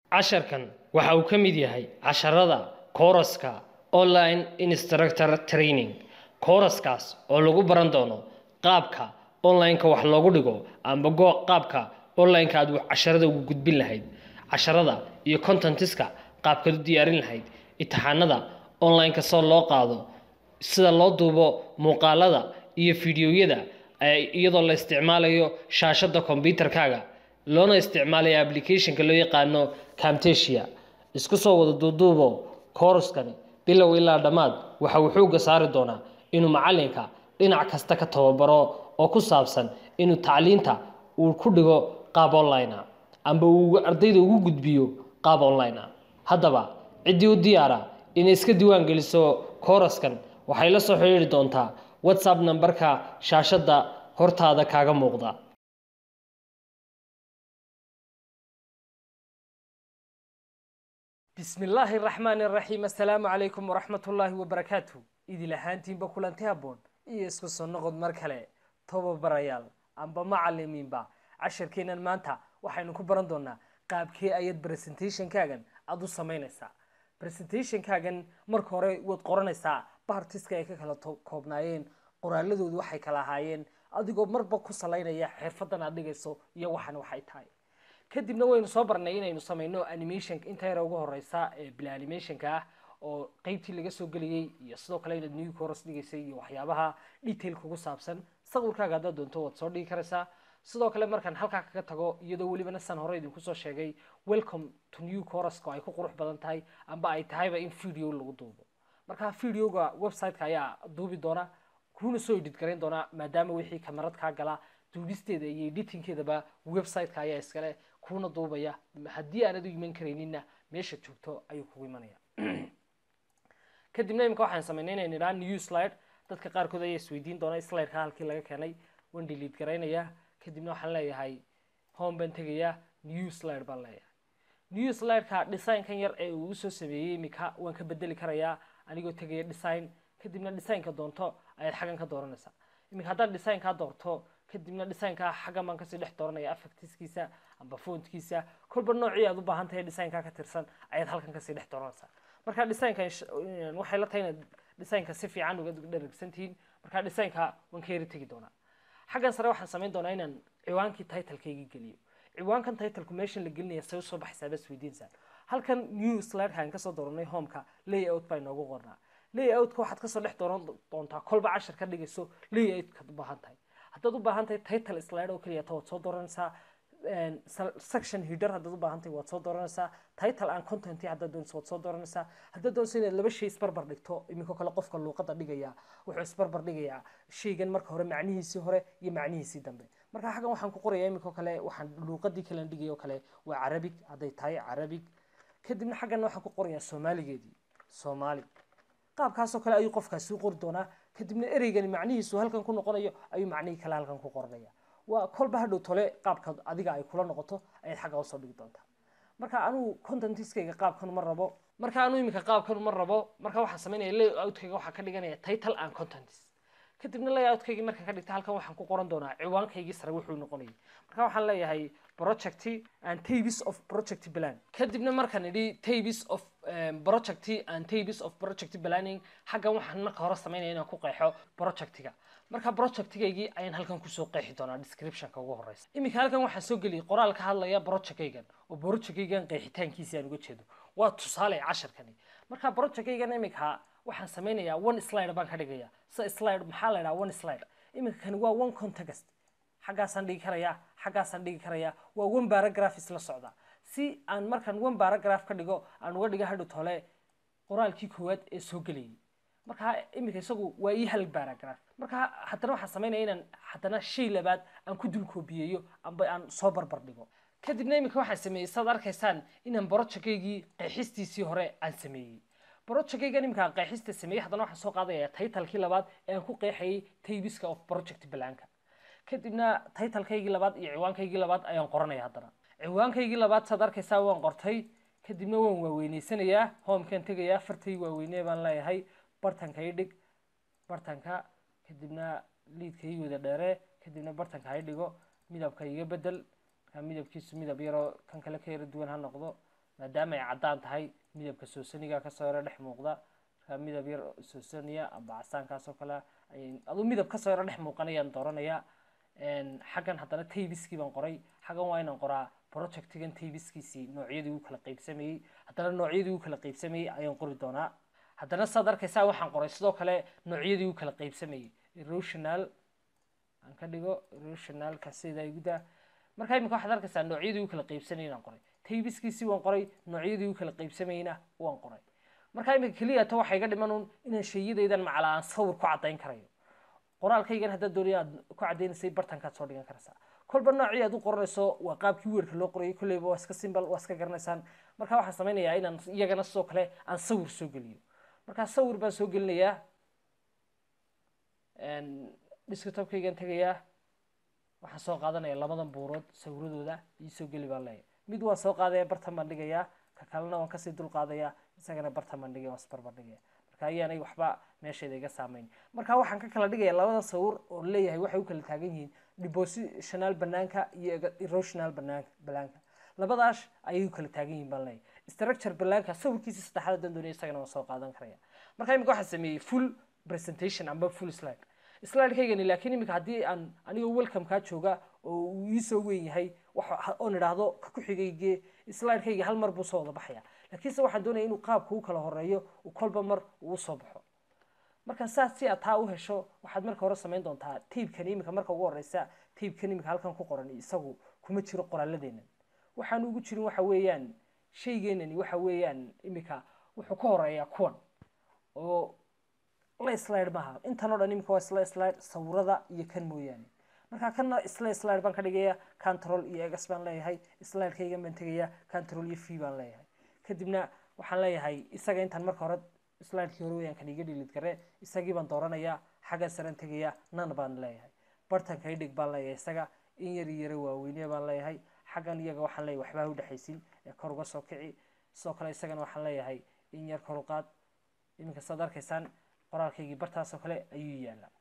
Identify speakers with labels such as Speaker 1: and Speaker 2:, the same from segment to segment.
Speaker 1: casharkan waxa uu ka mid yahay casharada kooraska online instructor training kooraskaas oo lagu baran doono qaabka online-ka wax loogu dhigo amba go qaabka online-ka aad casharada ugu gudbin lahayd casharada iyo contentiska qaabkaad u diyaarin lahayd imtixaanada online-ka soo loo qaado sida loo duubo muuqaalada iyo fideoyada iyadoo la isticmaalayo shaashada kombyutarkaaga loona isticmaalayo applicationka loo yaqaano camtasia isku soo wada duuduubo kooraskani bilow ilaa dhammaad waxa uu xoogga saari doonaa inuu macalinka dhinac kasta ka tababaro oo ku saabsan inuu tacliinta uu ku dhigo qaab online a amba uu ardayda ugu gudbiyo qaab online a haddaba ciddii u diyaara inay iska diiwaan geliso kooraskan waxay la soo xidhiiri doontaa whatsapp nambarka shaashadda hortaada kaaga muuqda bismi illaahi raxmaani raxiim assalaamu calaykum waraxmatullaahi wabarakaatu idil ahaantiinba kulanti haboon iyo isku soo noqod mar kale tababarayaal amba macalimiinba casharkeenan maanta waxaynu ku baran doonaa qaabkee ayad presentationkaagan aada u samaynaysaa presentationkaagan marka hore waad qoranaysaa baartiska ay ka kala koobnaayeen qoraaladoodu waxay kala ahaayeen adigoo marba ku salaynaya xirfadan aad dhigayso iyo waxan waxay tahay kadibna waynu soo barnay inaynu samayno animation inta yara ugu horeysa ee bila animationka ah oo qeybtii laga soo geliyey iyo sidoo kale inaad new course dhigaysay iyo waxyaabaha detail kugu saabsan sawirkaaga haddaad doonto waad soo dhigi karaysaa sidoo kale markaan halkaa kaga tago iyadoo welibana san hore idinku soo sheegay welcome to new courska ay ku qurux badan tahay amba ay tahayba in video lagu duubo marka videoga website-ka ayaa duubi doona kuna soo edit garayn doona maadaama wixii kamarad kaa gala duubisteeda iyo editingkeedaba website-ka ayaa iskale kuna duubaya haddii aanad u iman karayninna meesha joogto ayuu kugu imanaya kadibna imika waxaan samaynay inaynu idhaa new slide dadka qaarkood ayaa isweydiin doona slideka halkii laga keenay waan delete garaynayaa kadibna waxaan leeyahay home baan tegayaa new slide baan leeyahay new slideka designkan yar ee uu usoo sameeyey imika waan ka bedeli karayaa anigoo tegaya design kadibna designka doonto ayaad xaggan ka dooranaysaa iminka haddaad designkaa doorto kadibna designkaa xaggan baan kasii dhex dooranaya affectiskiisa amba fontkiisa kolba noocii aad u baahan tahay designkaa ka tirsan ayaad halkan kasii dhex dooranaysaa marka designka waxay la tahay inaad designka si fiican uga dharagsantihiin marka designka waan ka yari tegi doonaa xaggan sare waxaan samayn doonaa inaan ciwaankii titlekaygii geliyo ciwaankan titleku meeshan la gelinaya say usoo baxaysaa bas weydiinsaan halkan new slideka aan kasoo dooranay homeka layout baa inoogu qornaa layoutka waxaad kasoo dhex dooran doontaa kolba cashar ka dhigayso layoutkaad u baahan tahay haddaad u baahan tahay title slide oo keliya ta waad soo dooranaysaa section header haddaad u baahan tahay waad soo dooranaysaa title and content haddaad doonayso waad soo dooranaysaa haddaad doonayso inaad laba shay isbarbar dhigto iminka kale qofka luuqada dhigaya wuxuu isbarbar dhigayaa shaygan marka hore macnihiisii hore iyo macnihiisii dambe marka xaggan waxaan ku qorayaa iminka kale waxaan luuqadii kalean dhigay oo kale waa carabig hadday tahay carabig kadibna xaggan waxaan ku qorayaa soomaaligeedii soomaali qaabkaasoo kale ayuu qofkaasi u qori doonaa kadibna ereygani macnihiisu halkan ku noqonayo ayuu macnihii kale halkan ku qoranaya waa kolba hadhow tole qaabka adiga ay kula noqoto ayaad xagga usoo dhigi doontaa marka anugu contentiskayga qaabkan ma rabo marka anuu iminka qaabkan ma rabo marka waxaan samaynaya layoutkayga waxaa ka dhiganaya title and contents kadibna layoutkaygi markaan ka dhigta halkan waxaan ku qoran doonaa ciwaankaygii sare wuxuu noqonayay marka waxaan leeyahay project and tables of project plan kadibna markaan idhi tables of project and tables of project planning xaggan waxaan marka hore samaynaya inaan ku qeexo projectiga marka projectigaygii ayaan halkan kusoo qeexi doonaa descriptionka ugu horeysa iminka halkan waxaan soo geliyay qoraal ka hadlaya projectkaygan oo projectkaygan qeexitaankiisi aan uga jeedo waa tusaale casharkani marka projectkaygan iminka waxaan sameynayaa one slide baan ka dhigaya sa slide maxaa la idhaha one slide iminka kani waa one context xaggaasaan dhigi karayaa xaggaasaan dhigi karayaa waa one paragraph isla socda si aan markaan one paragraph ka dhigo aan uga dhiga hadhow tole qoraalkii koowaad ee soo gelayay marka iminka isagu waa ii hal paragraph marka haddana waxaan samaynaya inaan haddana shay labaad aan ku dul koobiyeeyo amba aan soo barbar dhigo kadibna iminka waxaan sameeyey saad arkaysaan inaan projectkaygii qeexistiisii hore aan sameeyey projectkaygan iminka qeexista sameeyey haddana waxaan soo qaadaya titlekii labaad ee aan ku qeexayay tabiska of project planka kadibna titlekaygii labaad iyo ciwaankaygii labaad ayaan qoranaya haddana ciwaankaygii labaad saad arkaysaa waan qortay kadibna waan waaweyneysanaya homekan tegaya afartay waaweyne baan leeyahay bartanka i dhig bartanka kadibna liidka ii wada dheere kadibna bartanka ha i dhigo midabka iga bedel markaa midabkiisu midab yaroo kan kale ka yara duwan ha noqdo maadaama ay caddaan tahay midabka soosaniga kasoo yaro dhex muuqda markaa midab yar soosaniya amba casaankaasoo kale ay aduu midab kasoo yaro dhex muuqanayaan dooranayaa xaggan haddana taybiskii baan qoray xaggan waa inaan qoraa projectigan taybiskiisii noocyadii uu kala qeybsamayey haddana noocyadii uu kala qeybsamayey ayaan qori doonaa haddana saad arkaysaa waxaan qoray sidoo kale noocyadii uu kala qeybsamayey erosional aan ka dhigo erosionalka sida iguda markaa imika waxaad arkaysaa noocyadii uu kala qeybsanayey aan qoray taybiskiisii waan qoray noocyadii uu kala qeybsamayeyna waan qoray markaa imika keliya ta waxaa iga dhiman un inaan shayadaydan macala aan sawir ku caddayn karayo qoraalkaygan haddaad doonaya aad ku caddaynaysay bartankaad soo dhigan karaysaa kolba noocii aad u qoranayso waa qaabkii weerka loo qorayay kolleyba waa iska simbal waa iska garanaysaan marka waxaan samaynayaa inaan iyagana sidoo kale aan sawir soo geliyo markaa sawir baan soo gelinayaa desktopkaygan tegayaa waxaan soo qaadanaya labadan buurood sawiradooda iyo soo geli baan leeyahay mid waan soo qaadaya bartan baan dhigayaa ka kalena waan kasii dul qaadaya isagana bartan baan dhigaya waan isbarbar dhigaya marka ayaanay waxba meesheeda iga saameyn marka waxaan ka kala dhigaya labada sawir oo leeyahay waxay u kala taagan yihiin depositional banaanka iyo erosional banaanka banaanka labadaas ayay u kala taagan yihiin baan leeyahay structure banaanka sawirkiisa saddexaad haddaan doonaya isagana waan soo qaadan karaya marka imika waxaan sameeyey full presentation amba full slide slidekaygani laakiin imika haddii aan anigoo welcomekaa jooga oo uu iisoo weyn yahay oon idhaahdo ka ku xigayge slidekayga hal mar buu soo wada baxaya laakiinse waxaan doonaya inuu qaabka u kala horeeyo uu kolba mar uu usoo baxo marka saas si aad taa u hesho waxaad marka hore samayn doontaa taibkani imika marka ugu horeysa taibkan imika halkan ku qoran isagu kuma jiro qoraaladeenan waxaan ugu jirin waxa weeyaan shaygeenani waxa weeyaan imika wuxuu ka horeeyaa kuwan oo la slide maaha intan o dhan imika waa isla slide sawirada iyo kan mooyaane marka kana isla slide baan ka dhigaya control iyo egas baan leeyahay slidekaygan baan tegaya control iyo v baan leeyahay kadibna waxaan leeyahay isaga intaan marka hore slidekii hore weyaan kan iga dhilid gare isagii baan dooranaya xaggan saran tegaya nan baan leeyahay bartanka idhig baan leeyahay isaga in yar yara waaweyne baan leeyahay xaggan iyaga waxaan leeyahay waxbaa u dhexaysin ee kor uga soo kici sidoo kale isagana waxaan leeyahay in yar kor u qaad iminka saad arkaysaan qoraalkaygii bartaasoo kale ayuu yaalaa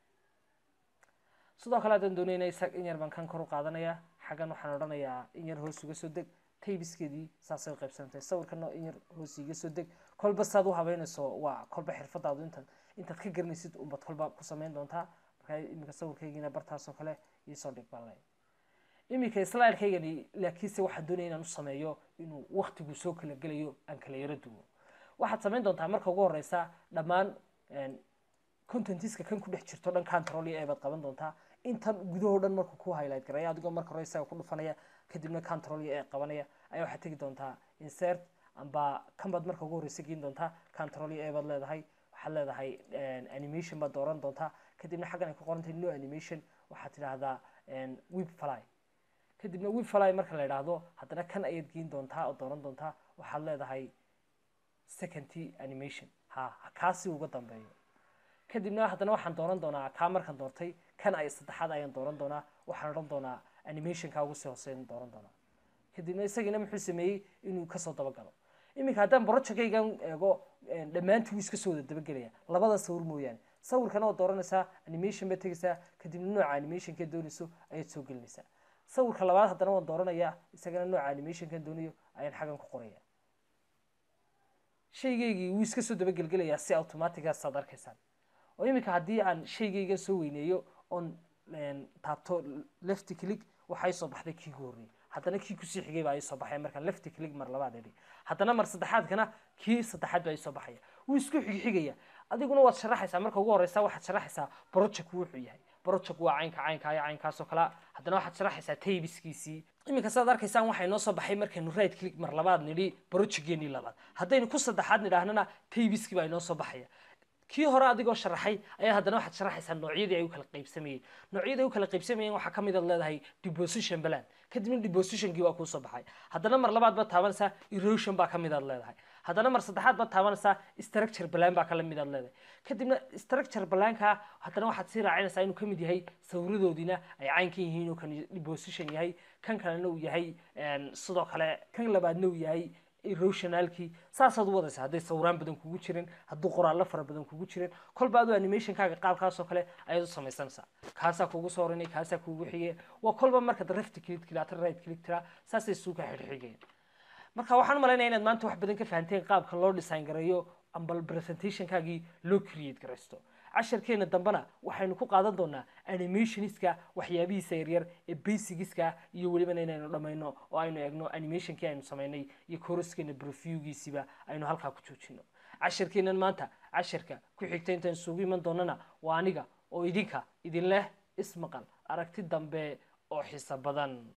Speaker 1: sidoo kale haddaan doonayna isag in yar baan kan kor u qaadanaya xaggan waxaan odhanayaa in yar hoos uga soo deg taybiskeedii saasay qaybsantahay sawirkana in yar hoos iga soo deg kolba saad u habeynayso waa kolba xirfadaadu intaad intaad ka garanaysid unbad kolba ku samayn doontaa markaa iminka sawirkaygiina bartaasoo kale iisoo dhig baan leeyahay iminka slidekaygani laakiinse waxaan doonaya inaan u sameeyo inuu waktigu soo kala gelayo aan kala yaro duwo waxaad samayn doontaa marka ugu horeysa dhammaan contentiska kan ku dhex jirto dhan control iyo eebaad qaban doontaa intan gudahoo dhan markuu ku highlight garaya adigoo marka hore isaga ku dhufanaya kadibna control iyo ee qabanaya ayaa waxaad tegi doontaa insert amba kan baad marka ugu horeysa geen doontaa control iyo eebaad leedahay waxaad leedahay animation baad dooran doontaa kadibna xaggan ay ku qorantahay no animation waxaad tidhaahdaa web fly kadibna web fly marka la idhaahdo haddana kan ayaad geen doontaa oo dooran doontaa waxaad leedahay second animation ha kaasi uga dambeeyo kadibna haddana waxaan dooran doonaa kaa markaan doortay kan ay saddexaad ayaan dooran doonaa waxaan odhan doonaa animationka ugu sii hooseyn dooran doonaa kadibna isagiina muxuu sameeyey inuu kasoo dabagalo iminka haddaan projectkaygan eego dhammaantii wuu iska soo wada dabagelaya labada sawir mooyaane sawirkana oo dooranaysaa animation baad tegaysaa kadibna nooca animationka doonayso ayaad soo gelinaysaa sawirka labaad haddana waan dooranayaa isagana nooca animationkan doonayo ayaan xaggan ku qoraya shaygaygii wuu iska soo dabagelgelayaa si automatica saad arkaysaan oo iminka haddii aan shaygaygan soo weyneeyo oon taabto left click waxaa soo baxday kii ku horreeyey haddana kii kusii xigay baa soo baxaya markaan left click mar labaad idhi haddana mar saddexaadkana kii saddexaad baa soo baxaya wuu isku xigxigaya adiguna waad sharaxaysaa marka ugu horeysa waxaad sharaxaysaa project wuxuu yahay project waa caynka caynka iyo caynkaasoo kale haddana waxaad sharaxaysaa taybiskiisii iminka saad arkaysaan waxay noo soo baxay markaynu right click mar labaad nidhi projectgeenii labaad haddaynu ku saddexaad nidhaahnana taybiskii baa inoo soo baxaya kii hore adigoo sharaxay ayaa haddana waxaad sharaxaysaa noocyadii ay u kala qaybsamayeen noocyadii ay u kala qaybsamayeen waxaa ka mid aad leedahay deposition plan kadibna depositionkii waa kuu soo baxay haddana mar labaad baad taabanaysaa erosion baa ka mid aad leedahay haddana mar saddexaad baad taabanaysaa structure plan baa kala mid aad leedahay kadibna structure planka haddana waxaad sii raacinaysaa inuu ka mid yahay sawiradoodiina ay caynkan yihiin oo kan deposition yahay kan kalena uu yahay sidoo kale kan labaadna uu yahay erosionalkii saasaad u wadaysa hadday sawiraan badan kugu jirin hadduu qoraallo fara badan kugu jirin kolba aduu animationkaaga qaabkaasoo kale ayaad u samaysanaysaa kaasaa kugu soo oranay kaasaa kugu xigaya waa kolba markaad left click tiraa right click tiraa saasay isugu ka xidhxigayaan marka waxaan u malaynaya inaad maanta wax badan ka fahanteen qaabka loo design gareeyo ambal presentationkaagii loo create garaysto casharkeena dambena waxaynu ku qaadan doonaa animationska waxyaabihiisa yaryar ee basigiska iyo welibana inaynu dhammayno oo aynu eegno animationkii aynu samaynay iyo koroskeena previewgiisiba aynu halkaa ku joojino casharkeenan maanta casharka ku xigta intaan isugu iman doonana waa aniga oo idinka idin leh ismaqal aragti dambe oo xiso badan